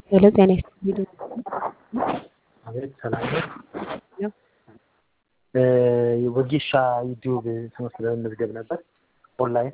ሄሎ ጤና ይስጥልኝ። አቤት ሰላም ነው። ነው ወጌሻ ዩቲዩብ ትምህርት ለመመዝገብ ነበር ኦንላይን።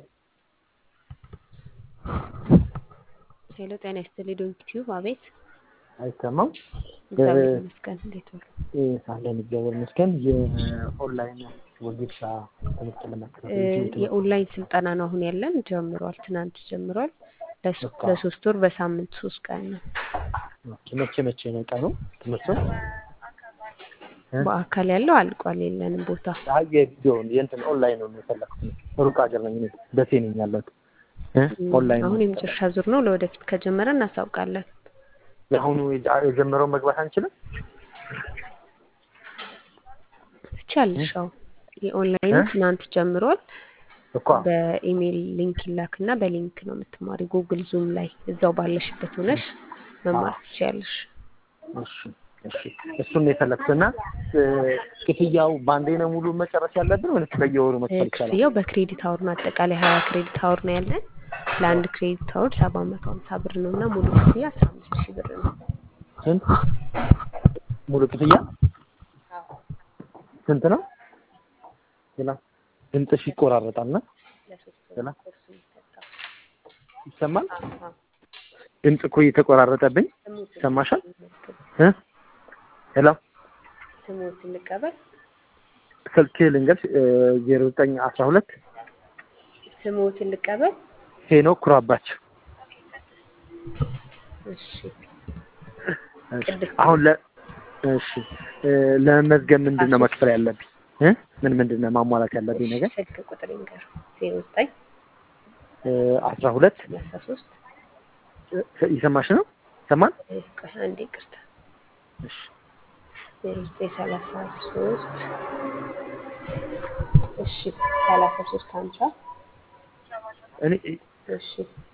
ሄሎ ጤና ይስጥልኝ። ዶንኪ ቲዩብ አቤት። አይሰማም? እግዚአብሔር ይመስገን። እንዴት ዋሉ? ሳለን እግዚአብሔር ይመስገን። የኦንላይን ወጌሻ ትምህርት ለመከታተል እ ዩቲዩብ ትምህርት የኦንላይን ስልጠና ነው አሁን ያለን። ጀምሯል፣ ትናንት ጀምሯል። ለሶ- በቃ ለሶስት ወር በሳምንት ሶስት ቀን ነው። ኦኬ፣ መቼ መቼ ነው ቀኑ ትምህርቱ? እ? በአካል ያለው አልቋል፣ የለንም ቦታ። አይ የቪዲዮውን የእንትን ኦንላይን ነው የፈለኩት። ሩቅ ሀገር ነኝ እኔ ደሴ ነኝ ያለሁት። እ? እም፣ ኦንላይን አሁን ነው የመጨረሻ ዙር ነው። ለወደፊት ከጀመረ እናሳውቃለን። የአሁኑ የጀመረው መግባት አንችልም? ትችያለሽ። አዎ የኦንላይኑ እ? ትናንት ጀምሯል። እኮ በኢሜይል ሊንክ ይላክና በሊንክ ነው የምትማሪ። ጉግል ዙም ላይ እዛው ባለሽበት ሆነሽ መማር አዎ ትችያለሽ። እሺ እሺ እሱን ነው የፈለኩት እና እ፣ ክፍያው በአንዴ ነው ሙሉ መጨረስ ያለብን ወይስ በየወሩ እ፣ መክፈል ይቻላል? ክፍያው በክሬዲት አወር ነው። አጠቃላይ ሀያ ክሬዲት አወር ነው ያለን። ለአንድ ክሬዲት አወር ሰባት መቶ ሀምሳ ብር ነው እና ሙሉ ክፍያ አስራ አምስት ሺህ ብር ነው። ስንት ሙሉ ክፍያ አዎ ስንት ነው? ሌላ ድምፅሽ ይቆራረጣል እና ለሶስት ወር ሌላ ኮርስ የሚሰጠው ይሰማል? አዎ። ድምፅ እኮ እየተቆራረጠብኝ ስሙትን ይሰማሻል? እንመልከት። እ? ሄሎ ስሙትን ልቀበል። ስልክ ልንገርሽ ዜሮ ዘጠኝ አስራ ሁለት ስሙትን ልቀበል። ሄኖክ ኩራባቸው እሺ እሺ ቅድስት አሁን ነኝ። ለ እሺ እ፣ ለመመዝገብ ምንድን ነው አሶስት መክፈል ያለብኝ እ? ምን ምንድን ነው ማሟላት ያለብኝ እሺ ነገር ስልክ ቁጥር ይንገር። ዜሮ ዘጠኝ አስራ ሁለት ሰላሳ ሶስት ይሰማሽ ነው ይሰማል ቆይ አንዴ ይቅርታ እሺ ዜሮ ዘጠኝ ሰላሳ ሶስት እሺ ሰላሳ ሶስት ሀምሳ እኔ እሺ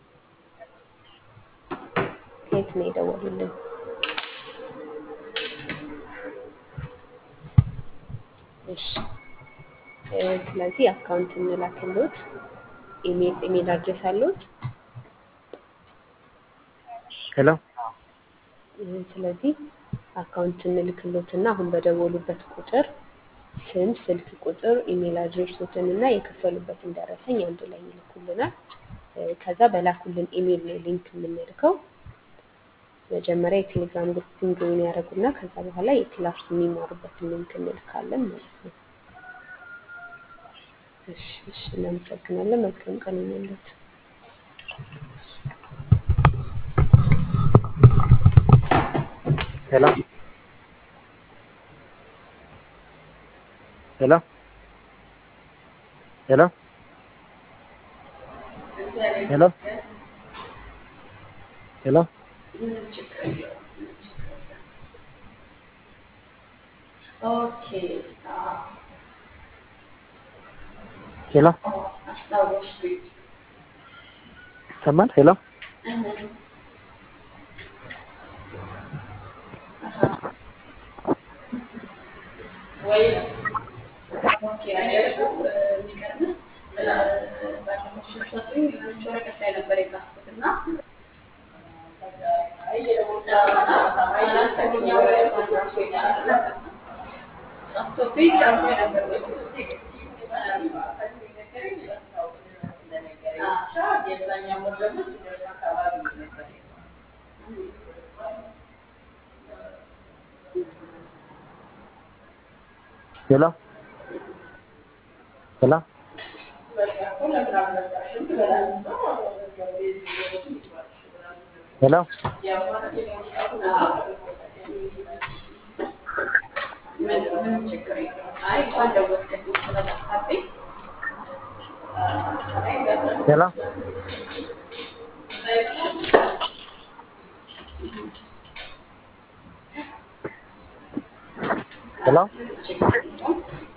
ከየት ነው የደወሉልን? እሺ እ፣ ስለዚህ አካውንት እንላክልዎት። ኢሜል ኢሜል አድሬስ አለዎት? ሄሎ እ፣ ስለዚህ አካውንት እንልክልዎትና አሁን በደወሉበት ቁጥር ስም፣ ስልክ ቁጥር፣ ኢሜል አድሬሶትን እና የከፈሉበትን ደረሰኝ አንድ ላይ ይልኩልናል። እ፣ ከዛ በላኩልን ኢሜል ነው ሊንክ የምንልከው። መጀመሪያ የቴሌግራም ግሩፕን ጆይን ያደረጉና ከዛ በኋላ የክላስ የሚማሩበትን ሊንክ እንልካለን ማለት ነው። እሺ እሺ፣ እናመሰግናለን። መልካም ቀን ይሁንልዎት። ሄሎ ሄሎ ሄሎ ሄሎ ሄሎ ሄሎ ይሰማል? ሄሎ ሄሎ ሄሎ ሄሎ ሄሎ ሄሎ